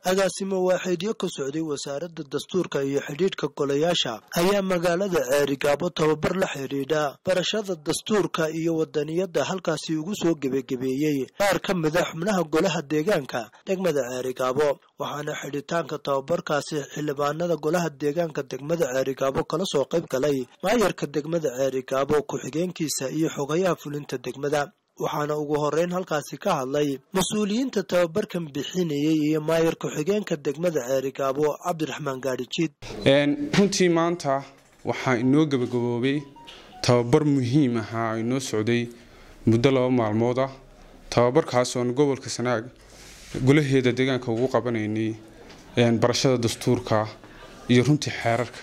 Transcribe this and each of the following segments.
agaasimo waaxeedyo ka socday wasaaradda dastuurka iyo xidhiidhka golayaasha ayaa magaalada ceerigaabo tababar la xidhiidha barashada dastuurka iyo wadaniyadda halkaasi ugu soo gebagebeeyey qaar ka mida xubnaha golaha deegaanka degmada ceerigaabo waxaana xidhitaanka tababarkaasi xildhibaanada golaha deegaanka degmada ceerigaabo kala soo qayb galay maayarka degmada ceerigaabo ku-xigeenkiisa iyo xogayaha fulinta degmada waxaana ugu horeyn halkaasi ka hadlay mas-uuliyiinta tababarkan bixinayay iyo maayar ku-xigeenka degmada ceerigaabo cabdiraxmaan gaadhijiid runtii maanta waxaa inoo gabagaboobay tababar muhiim ahaa oo inoo socday muddo laba maalmood ah tababarkaas oon gobolka sanaag golaheeda deegaanka ugu qabanaynay barashada dastuurka iyo runtii xeerarka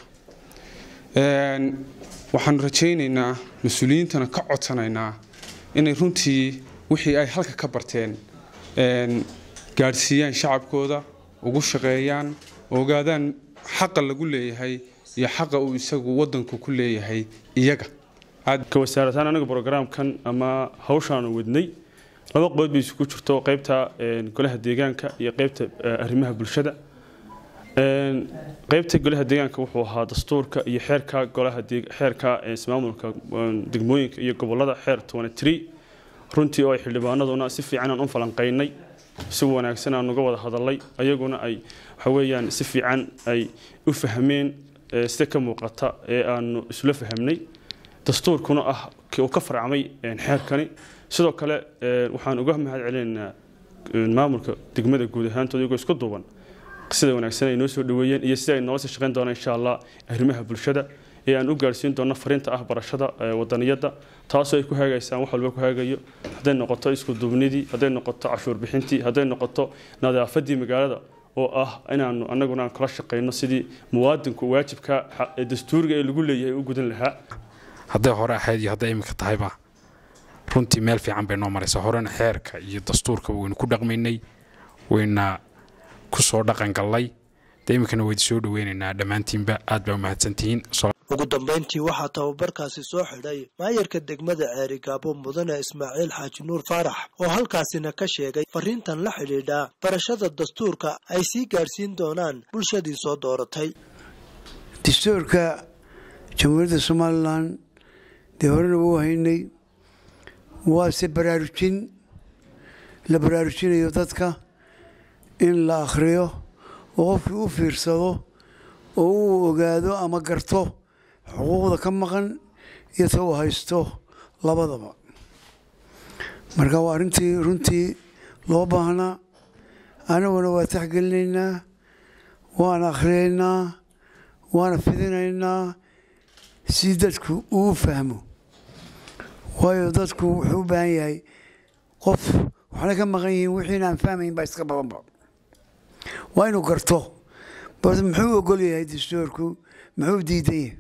waxaanu rajaynaynaa mas-uuliyiintana ka codsanaynaa inay runtii wixii ay halka ka barteen gaadhsiiyaan shacabkooda ugu shaqeeyaan ogaadaan xaqa lagu leeyahay iyo xaqa uu isagu wadanku ku leeyahay iyaga ka wasaarataan anaga brograamkan ama hawshaanu wadnay laba qodob bay isugu jirto qaybta golaha deegaanka iyo qaybta arrimaha bulshada qaybta golaha deegaanka wuxuu ahaa dastuurka iyo xeerka golaha xeerka ismaamulka degmooyinka iyo gobolada xeer runtii oo ay xildhibaanaduna si fiican aan u falanqaynay si wanaagsan aan uga wada hadalay ayaguna ay waxaweyaan si fiican ay u fahmeen sida ka muuqata ee aanu isla fahamnay dastuurkuna ah uu ka farcmay xeerkani sidoo kale waxaan uga mahad celinaynaa maamulka degmada guud ahaantooda iyagoo isku duuban sida wanaagsan ay noo soo dhaweeyeen iyo sida ay noola sii shaqayn doonaan insha allah arrimaha bulshada ee aan u gaarsiin doono fariinta ah barashada wadaniyadda taasoo ay ku hagaysaan wax walba ku hagayo hadday noqoto isku duubnidii hadday noqoto cashuur bixintii hadday noqoto nadaafadii magaalada oo ah inaanu anaguna aan kala shaqayno sidii muwaadinku waajibka dastuuriga ee lagu leeyahay u gudan lahaa hadday hore ahayd iyo hadday iminka tahayba runtii meel fiican bay noo maraysaa horena xeerka iyo dastuurka waynu ku dhaqmaynay wayna ku soo dhaqan gallay dee iminkana waydi soo dhaweynaynaa dhammaantiinba aad baa u mahadsantihiin ugu dambayntii waxaa tababarkaasi soo xidhay maayarka degmada ceerigaabo mudane ismaaciil xaaji nuur faarax oo halkaasina ka sheegay fariintan la xidhiidha barashada dastuurka ay sii gaadhsiin doonaan bulshadii soo dooratay dastuurka jamhuuriyadda somalilan dee horena wuu haynay waase baraarujin la baraarujinayo dadka in la akhriyo oo qofkii u fiirsado oo uu ogaado ama garto xuquuqda ka maqan iyo ta uu haysto labadaba marka waa arrintii runtii loo baahnaa anaguna waa taxgelinaynaa waana akhriyaynaa waana fidinaynaa si dadku uu fahmo waayo dadku wuxuu u baahan yahay qof waxna ka maqan yihiin wixiina aan fahmayn baa iska badanba waa inuu garto bas muxuu ogol yahay dastuurku muxuu diidan yahay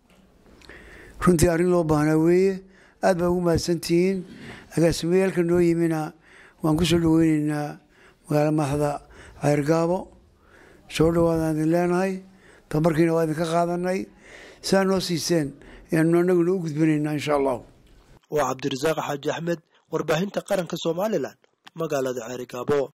runtii arrin loo baahnaa weeye aad baa ugu mahadsantihiin agaasimayaalka noo yimina waan ku soo dhaweyneynaa magaala madaxda ceergaabo soo dhawaadaan idin leenahay tabarkiina waa idinka qaadanay sidaa noo siiseen ayaanu anaguna u gudbinaynaa insha allahu waa cabdirasaaq xaaji axmed warbaahinta qaranka somalilan magaalada ceerigaabo